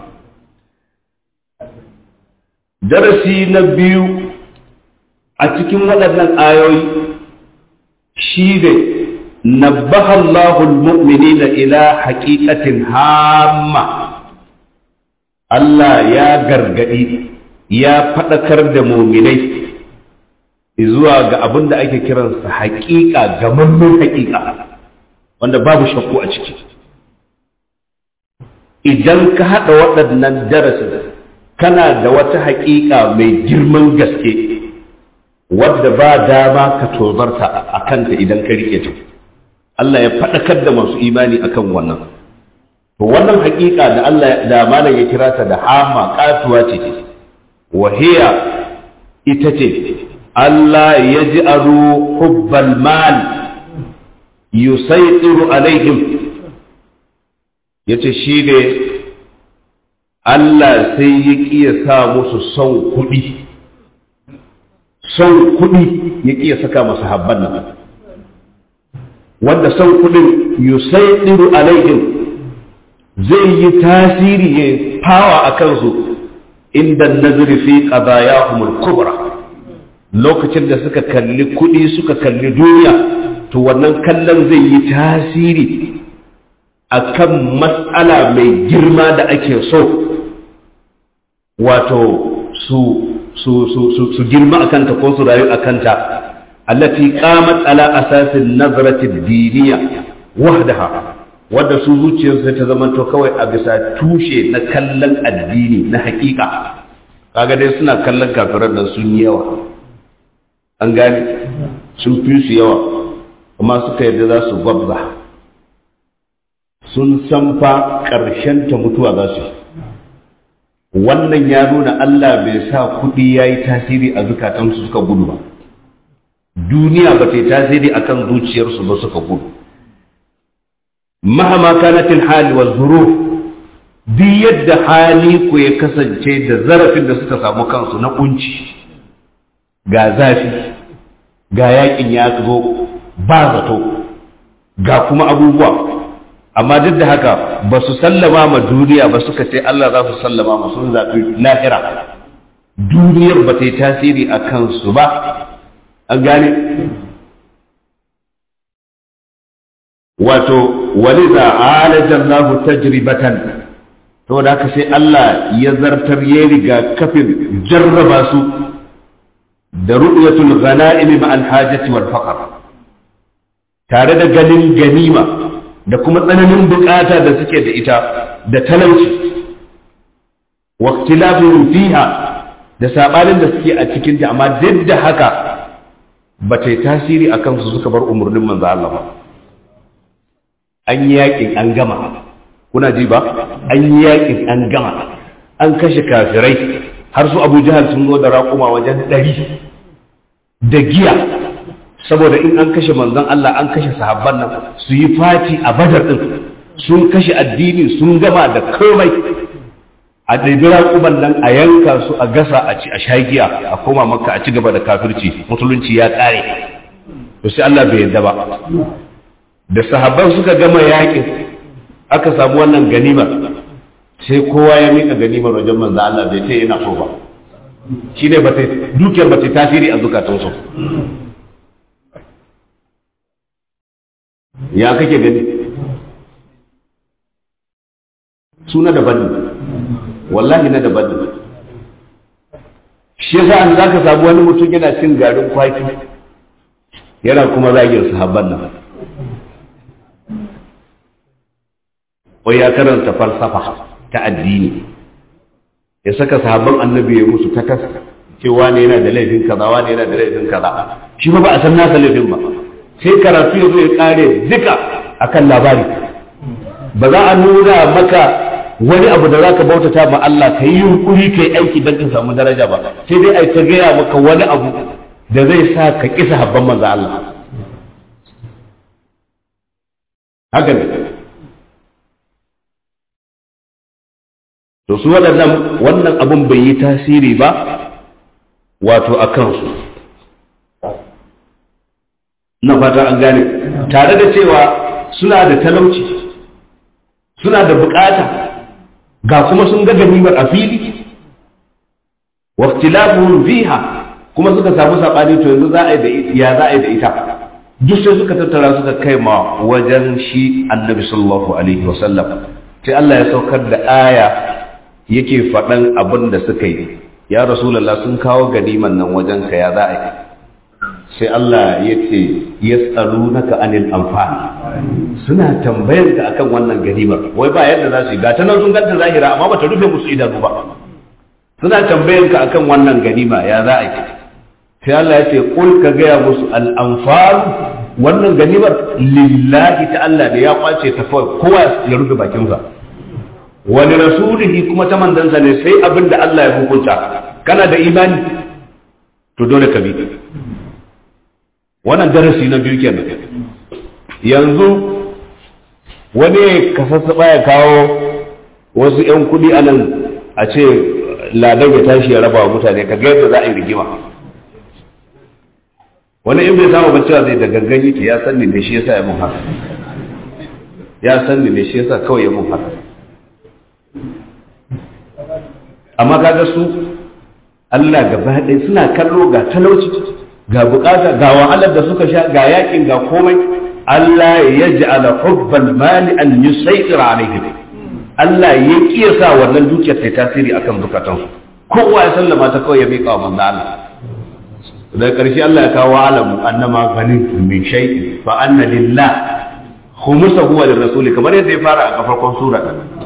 darasi na biyu a cikin waɗannan ayoyi shi ne nabbaha Allahul mu'minina ila haqiqatin hamma Allah ya gargadi ya faɗakar da muminai zuwa ga abin da ake kiransa haƙiƙa gamammin haƙiƙa wanda babu shakku a ciki idan ka haɗa waɗannan darasin kana da wata haƙiƙa mai girman gaske wadda ba dama ka tozarta a kanta idan ka rike ta Allah ya faɗakar da masu imani akan wannan to wannan haƙiƙa da Allah da malam ya kira ta da hama katuwa ce wahiya ita ce Allah ya ji aro hubbal mal yusaitiru alaihim yace shi ne Allah sai ya ƙiya sa musu son kuɗi son kuɗi ya ƙiya saka masu habban nan wanda son kuɗin yusaitiru alaihim zai yi tasiri ya fawa a kansu inda nazari fi qadayahumul kubra lokacin da suka kalli kuɗi suka kalli duniya to wannan kallon zai yi tasiri akan matsala mai girma da ake so wato su su su su, su girma akanta ko su rayu akanta allati qamat ala asasin nazrati diniya wahdaha wadda su zuciyarsu ta zamanto kawai a bisa tushe na kallon addini na hakika kaga dai suna kallon kafiran nan sun yi yawa an gane sun fi su yawa amma suka yarda za su gwabza sun san fa ƙarshen ta mutuwa za su wannan ya nuna Allah bai sa kuɗi ya yi tasiri a zukatansu suka gudu ba duniya ba ta yi tasiri akan zuciyarsu ba suka gudu mahama kanatin hali wa zuruf duk yadda hali ku ya kasance da zarafin da suka samu kansu na kunci ga zafi ga yakin ya zo ba zato ga kuma abubuwa amma duk da haka ba su sallama ma duniya ba suka ce Allah za su sallama ma sun zafi lahira duniyar ba ta yi tasiri a kansu ba an gane wato waliza alajan lahu tajribatan to da haka sai Allah ya zartar ya riga kafin jarraba su da ru'yatul ghanaim ma al hajati wal faqr tare da ganin ganima da kuma tsananin bukata da suke da ita da talauci wa ikhtilafihim fiha da sabanin da suke a cikin ta amma duk da haka ba ta yi tasiri akan su suka bar umurnin manzo Allah ba an yi yakin an gama kuna ji ba an yi yakin an gama an kashe kafirai har su abu jihar sun zo da raƙuma wajen ɗari da giya saboda in an kashe manzon Allah an kashe sahabban nan su yi fati a badar ɗin sun kashe addini sun gama da komai a ɗabi raƙuman nan a yanka su a gasa a ci a sha giya a koma maka a ci gaba da kafirci musulunci ya ƙare to sai Allah bai yarda ba da sahabban suka gama yakin aka samu wannan ganimar sai kowa ya mika ganimar wajen manzo Allah bai ce yana so ba shi ne bata dukiyar bata tasiri a zukatansu ya kake gani suna daban ne wallahi na daban ne shi yasa an zaka samu wani mutum yana cin garin kwaki yana kuma zagin sahabban nan wai ya karanta falsafa ta addini ya saka sahabban annabi ya musu ta kasa cewa ne yana da laifin kaza wani yana da laifin kaza shi ba ba a san nasa laifin ba sai karatu ya zo ya kare duka akan labari ba za a nuna maka wani abu da zaka bautata ma Allah ka yi yunkuri ka yi aiki don ka samu daraja ba sai dai ai ta gaya maka wani abu da zai sa ka kisa habban manzo Allah haka ne to su waɗannan wannan abun bai yi tasiri ba wato a kansu na fata an gane tare da cewa suna da talauci suna da bukata ga kuma sun ga ganimar a fili wa ikhtilafuhum fiha kuma suka samu sabani to yanzu za a yi da ya za a yi da ita duk sai suka tattara suka kai ma wajen shi annabi sallallahu alaihi wasallam sai Allah ya saukar da aya yake faɗan abin da suka yi ya rasulullah sun kawo ganiman nan wajen ka ya za a yi sai Allah ya ce yas'alunaka anil anfal suna tambayar ka akan wannan ganimar wai ba yadda za su yi ga ta nan sun ganta zahira amma bata rufe musu idanu ba suna tambayar ka akan wannan ganima ya za a yi sai Allah ya ce kul ka gaya musu al-anfal wannan ganimar lillahi ta Allah ne ya kwace ta kawai kowa ya rufe bakinsa wani rasulihi kuma ta mandansa ne sai abin da Allah ya hukunta kana da imani to dole ka bi wannan darasi na biyu kenan yanzu wani kasassa ya kawo wasu 'yan kudi a nan a ce ladan ya tashi ya raba wa mutane ka ga yadda za a yi rigima wani in bai samu bacci zai da gangan yake ya san ne shi yasa ya mun haka ya san ne shi yasa kawai ya mun haka amma kaga su Allah gaba ɗaya suna kallo ga talauci ga bukata ga wahalar da suka sha ga yakin ga komai Allah ya ja'ala hubbal mali an yusaytir alaihim Allah ya kiyasa wannan dukiyar ta tasiri akan zukatansu kowa ya sallama ta kawai ya miƙa wa manzo Allah daga ƙarshe Allah ya kawo alamu annama ganin min shay'in fa anna lillah khumsahu wa lirrasuli kamar yadda ya fara a farkon sura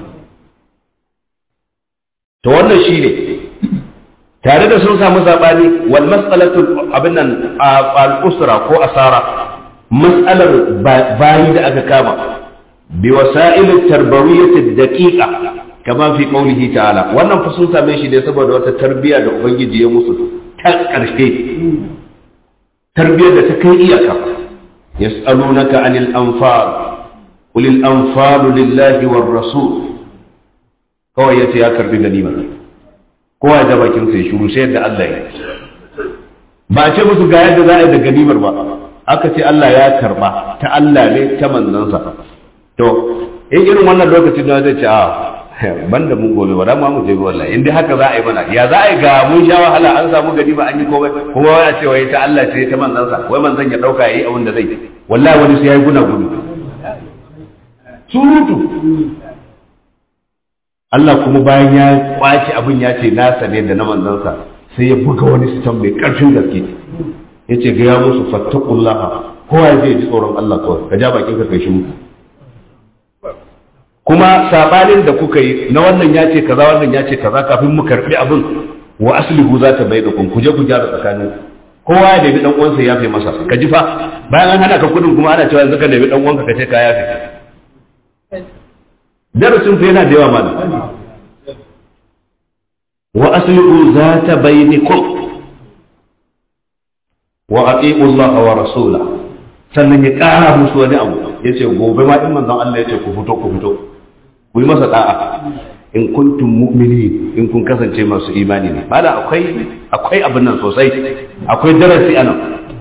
to wannan shine tare da sun samu sabani wal mas'alatu abin nan al usra ko asara mas'alar bayi da aka kama bi wasa'il tarbawiyyah daqiqa kama fi qawlihi ta'ala wannan fa sun same shi ne saboda wata tarbiya da ubangiji ya musu ta ƙarshe tarbiyyar da ta kai iyaka yas'alunaka anil anfal qul al anfal lillahi war rasul kawai yace ya karbi ganima kowa ya da bakin sai shuru sai yadda Allah ya ba a ce musu ga yadda za a yi da ganimar ba aka ce Allah ya karba ta Allah ne ta manzansa to in irin wannan lokacin da zai ce a banda mun gobe ba ma mu je wallahi in dai haka za a yi mana ya za a yi ga mun sha wahala an samu gani ba an yi komai kuma wai a ce wai ta Allah ce ta manzansa wai manzan ya dauka yayi abin da zai wallahi wani sai yayi guna gudu surutu Allah kuma bayan ya kwaci abin ya ce nasa ne da na manzansa sai ya buga wani sitan mai karfin gaske ya ce ga ya musu fattakullaha kowa ya je ji tsoron Allah kawai ka ja bakin ka kai shi muku kuma sabanin da kuka yi na wannan ya ce kaza wannan ya ce kaza kafin mu karbi abin wa aslihu za ta bai da kun kuje ku gyara tsakanin kowa ya nemi dan uwansa ya fi masa ka ji fa bayan an hana ka kudin kuma ana cewa yanzu ka nemi dan uwanka ka ce ka yafe darasin fa yana da yawa malam wa aslihu za ta bainakum wa aqimu Allah wa rasulahu sannan ya ƙara musu wani abu ya ce gobe ma in manzon Allah ya ce ku fito ku fito ku yi masa da'a in kuntum mu'mini in kun kasance masu imani ne bala akwai akwai abin nan sosai akwai darasi anan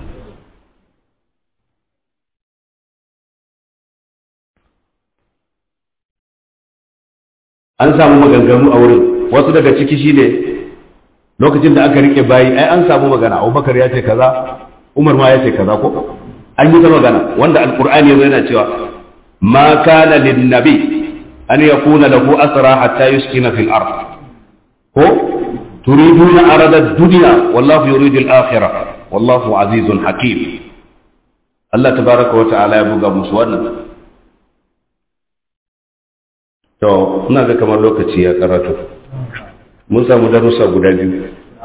an samu maganganu a wurin wasu daga ciki shine lokacin da aka rike bayi ai an samu magana Abubakar ya ce kaza Umar ma ya ce kaza ko an yi ta magana wanda alqur'ani yazo yana cewa ma kana lin nabi an yakuna lahu asra hatta yuskina fil ard ko turiduna arada ad-dunya wallahu yuridu al-akhirah wallahu azizun hakim Allah tabaraka wa ta'ala ya buga musu wannan to ina ga kamar lokaci ya karatu mun samu darussa guda biyu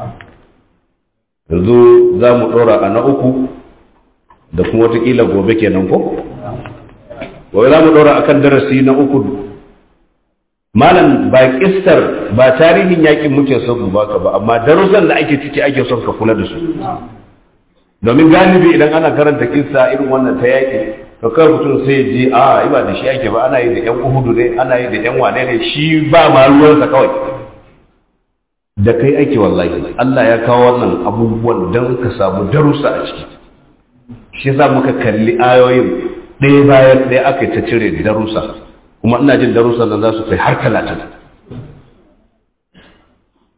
yanzu za mu ɗora a na uku da kuma watakila gobe kenan ko? gobe za mu ɗora a kan darasi na uku malam ba kistar ba tarihin yakin muke son ba ka ba amma darussan da ake ciki ake son ka kula da su domin galibi idan ana karanta kissa irin wannan ta yaƙi to kawai mutum sai ji a ba da shi ake ba ana yi da yan uhudu ne ana yi da yan wane ne shi ba ma ruwansa kawai da kai ake wallahi Allah ya kawo wannan abubuwan don ka samu darussa a ciki shi yasa muka kalli ayoyin ɗaya bayan ɗaya aka ta cire darussa kuma ina jin darussan nan za su kai har talatin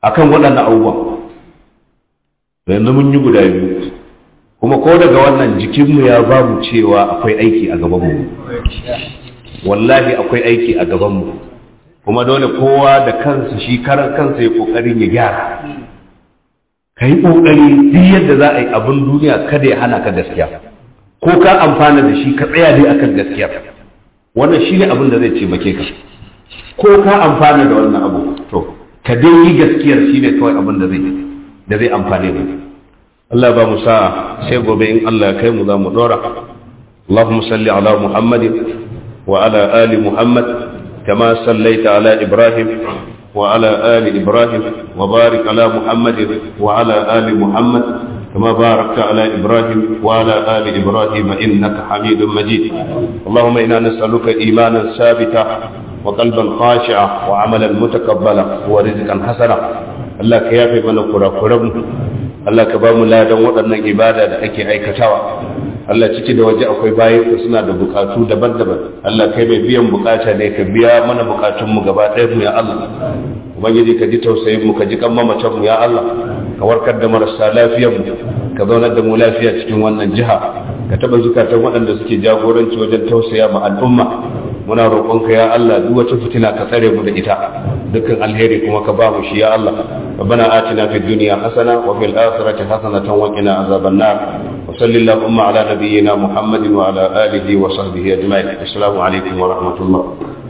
akan waɗannan abubuwan yanzu mun yi guda biyu kuma ko daga wannan jikinmu ya babu cewa akwai aiki a gabanmu wallahi akwai aiki a gabanmu kuma dole kowa da kansa shi karan kansa ya kokarin ya gyara ka yi kokari duk yadda za a yi abin duniya kada ya hana ka gaskiya ko ka amfana da shi ka tsaya dai akan gaskiya wannan shi ne abin da zai taimake ka ko ka amfana da wannan abu to ka dai yi gaskiyar shi ne kawai abin da zai da zai amfane mu Allah ba mu sa'a sai gobe in Allah ya kai mu za mu dora اللهم صل على محمد وعلى آل محمد كما صليت على إبراهيم وعلى آل إبراهيم وبارك على محمد وعلى آل محمد كما باركت على إبراهيم وعلى آل إبراهيم إنك حميد مجيد اللهم إنا نسألك إيمانا ثابتا وقلبا خاشعا وعملا متقبلا ورزقا حسنا الله كيافي من قرى قرب الله كبام لا دم ودنا إبادة أكي أي كتاوى Allah ciki da waje akwai bayan ka suna da bukatu daban-daban Allah kai mai biyan bukata ne ka biya mana bukatun mu gaba ɗaya mu ya Allah ubangiji ka ji tausayin mu ka ji kan mamacin mu ya Allah ka warkar da marasa lafiyar mu ka zaunar da mu lafiya cikin wannan jiha ka taba zukatan waɗanda suke jagoranci wajen tausaya ma al'umma muna roƙonka ya Allah duk wata fitina ka tsare mu da ita dukkan alheri kuma ka ba mu shi ya Allah ربنا آتنا في الدنيا حسنة وفي الآخرة حسنة وقنا عذاب النار وصل اللهم على نبينا محمد وعلى آله وصحبه أجمعين السلام عليكم ورحمة الله